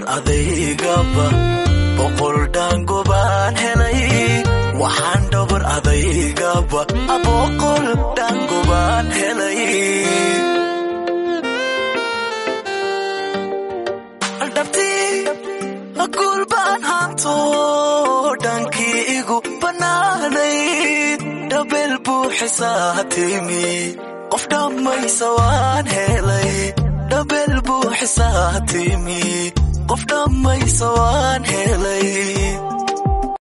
dhabar adaygaba boqol dhaango baan helay waxaan dhabar adaygaba boqol dhaango baan helay dhabtii guul baan hanto dhankii igu bannaanayd dhabeel buuxisaa timi qof dhammaysa waan helay dhabeel buuxisaa timi qof dhammaysa waan helay